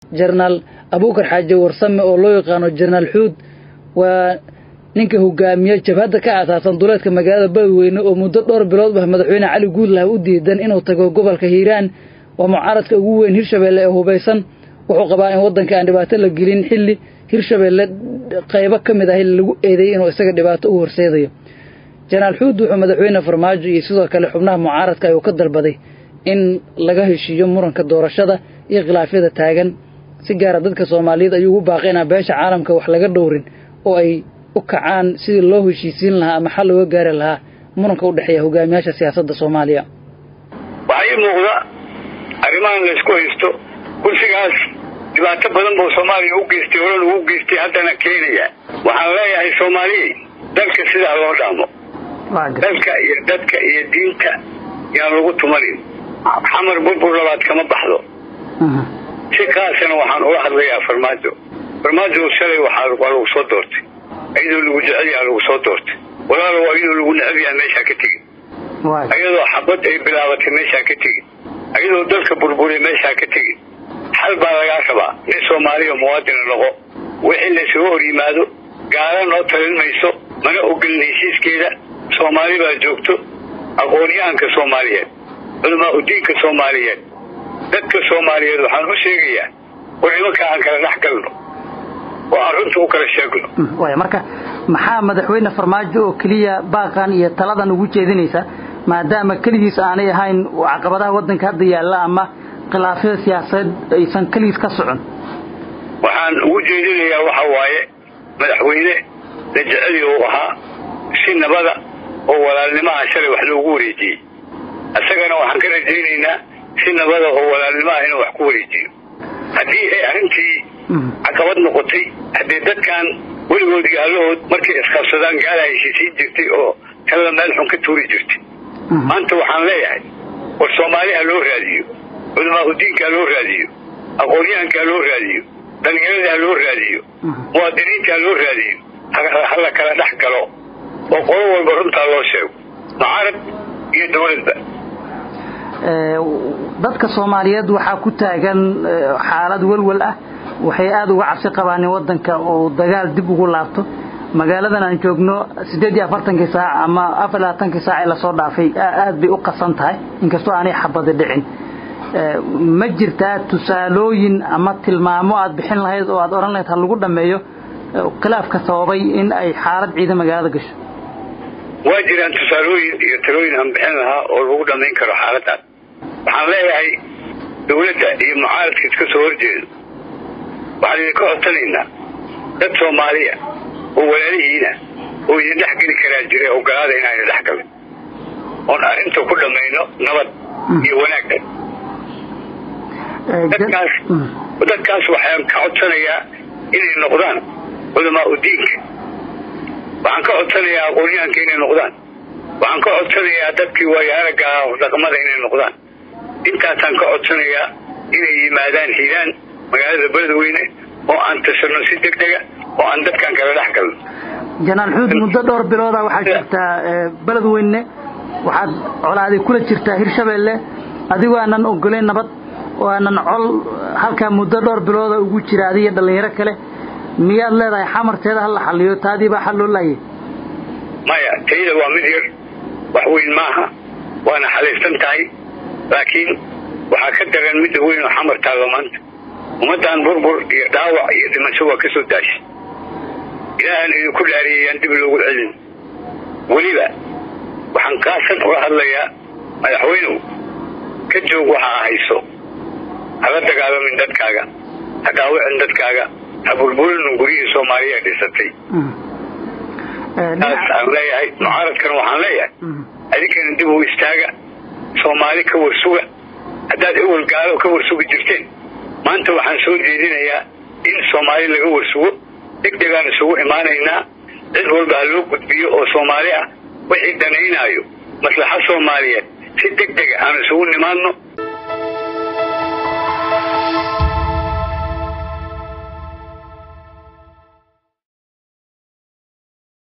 jenaraal abuukar xaaji warsame oo loo yaqaano jenaraal xuud waa ninka hogaamiye jabhadda ka aasaasan duleedka magaalada beledweyne oo muddo dhowr bilood ah madaxweyne cali guudlaha u diidan inuu tago gobolka hiiraan waa mucaaradka ugu weyn hirshabeelle ee hubaysan wuxuu qabaa in waddanka aan dhibaato la gelin xilli hirshabeelle qaybo ka mid ah lagu eedeeyey inuu isaga dhibaato u horseedayo jenaraal xuud wuxuu madaxweyne farmaajo iyo sidoo kale xubnaha mucaaradka ayuu ka dalbaday in laga heshiiyo muranka doorashada iyo khilaafyada taagan si gaara dadka soomaaliyeed ayuu ugu baaqay inaan beesha caalamka wax laga dhowrin oo ay u kacaan sidii loo heshiisiin lahaa ama xal looga gaari lahaa muranka u dhexeeya hogaamiyaasha siyaasadda soomaaliya waxaa ii muuqda arrimahan laysku haysto kursigaas dhibaato badan buu soomaaliya u geystay horan ugu geystay haddana keenaya waxaan leeyahay soomaaliya dalka sidaa loo dhaamo dalka iyo dadka iyo diinta yaan lagu tumanin xamar burbur labaad kama baxdo si kaasana waxaan ula hadlayaa farmaajo farmaajo shalay waxaa waa lagu soo doortay ayadoo lagu jecel yaha lagu soo doortay walaalow ayadoo lagu necab yaha meeshaa ka tegin ayadoo xabad ay bilaabatay meeshaa ka tegin ayadoo dalka burburiya meeshaa ka tegin xal baa lagaa rabaa nin soomaaliya muwaadina noqo wixii laysuga hor yimaado gaala noo talin mayso mana ogolin heshiiskeeda soomaali baa joogto aqoonyahanka soomaaliyeed culamaa udiinka soomaaliyeed dadka soomaaliyeed waxaan u sheegayaa war nimankaa aan kala dhex galno oo aan runta u kala sheegno waaya marka maxaa madaxweyne farmaajo oo keliya baaqan iyo taladan ugu jeedinaysa maadaama keligiis aanay ahayn caqabadaha waddanka hadda yaalla ama khilaafyada siyaasadeed aysan keligiis ka socon waxaan ugu jeedinayaa waxa waaye madaxweyne la jeceli uu ahaa si nabada oo walaalnimaha shalay wax loogu wareejiyey isagana waxaan ka rajaynaynaa si nabada oo walaalnimaha inuu wax ku wareejiyo haddii ay arrintii caqabad noqotay haddee dadkan weligood gaalahood markay isqabsadaan gaala heshiisiin jirtay oo talada meel xun ka tuuri jirtay maanta waxaan leeyahay war soomaali ha loo raadiyo culamaa udiinka ha loo raadiyo aqoonyahanka ha loo raadiyo dhalinyarada ha loo raadiyo muwaadiniinta ha loo raadiyo ha la kala dhex galo oo qolo walba runtaa loo sheego mucaarad iyo dawladba dadka soomaaliyeed waxaa ku taagan xaalad welwel ah waxay aada uga cabsi qabaan in waddanka uu dagaal dib ugu laabto magaaladan aan joogno siddeed iyo afartankii saac ama afar labaatankii saac ee lasoo dhaafay aad bay u qasan tahay inkastoo aanay xabadi dhicin ma jirtaa tusaalooyin ama tilmaamo aad bixin lahayd oo aad odhan lahayd ha lagu dhammeeyo khilaafka sababay in ay xaalad ciidan magaalada gasho waa jiraan tusaalooyin iyo talooyin aan bixin lahaa oo lagu dhammayn karo xaaladdaas waxaan leeyahay dawladda iyo mucaaradka iska soo horjeedo waxaan idinka codsanaynaa dad soomaaliya oo walaalihiina oo idin dhex geli karaa jira ogolaada inaan idin dhex galin oon arrinta ku dhammayno nabad iyo wanaagga dadkaas dadkaas waxaan ka codsanayaa inay noqdaan culamaa udiinka waxaan ka codsanayaa aqoonyahanka inay noqdaan waxaan ka codsanayaa dadkii waayaaraga dhaqmada inay noqdaan intaasaan ka codsanayaa inay yimaadaan hiiraan magaalada beledweyne oo aan tasano si deg dega oo aan dadkan kala dhex galno janaal xuud muddo dhowr bilooda waxaad jirtaa beledweyne waxaad colaaday kula jirtaa hirshabeelle adigoo aanan ogolayn nabad oo aanan col halkaa muddo dhowr bilooda ugu jira adiga dhallinyaro kale miyaad leedahay xamarteeda ha la xaliyo taadii baa xal loo laayay maya tayda waa mid yar wax weyn maaha waana xalaysan tahay laakiin waxaa ka daran midda weyn oo xamar taallo maanta ummaddan burbur iyo dhaawac iyo dhimasho waa ka soo daashay ilaahan idinku dhaariyayaan dib loogu celin weliba waxaan kaasan uga hadlayaa madaxweynuhu ka joog waxa a hayso hala dagaalamin dadkaaga ha dhaawicin dadkaaga ha burburinin guryihii soomaaliya dhisatay taas aan leeyahay mucaaradkana waxaan leeyahay adinkana dib u istaaga soomaali ka warsuga haddaad ewel gaalo ka warsugi jirteen maanta waxaan soo jeedinayaa in soomaali laga warsugo deg degaan isugu imaanaynaa cid walba ha loo gudbiyo oo soomaali ah wixii danaynaayo maslaxa soomaaliyeed si deg dega aan isugu nimaadno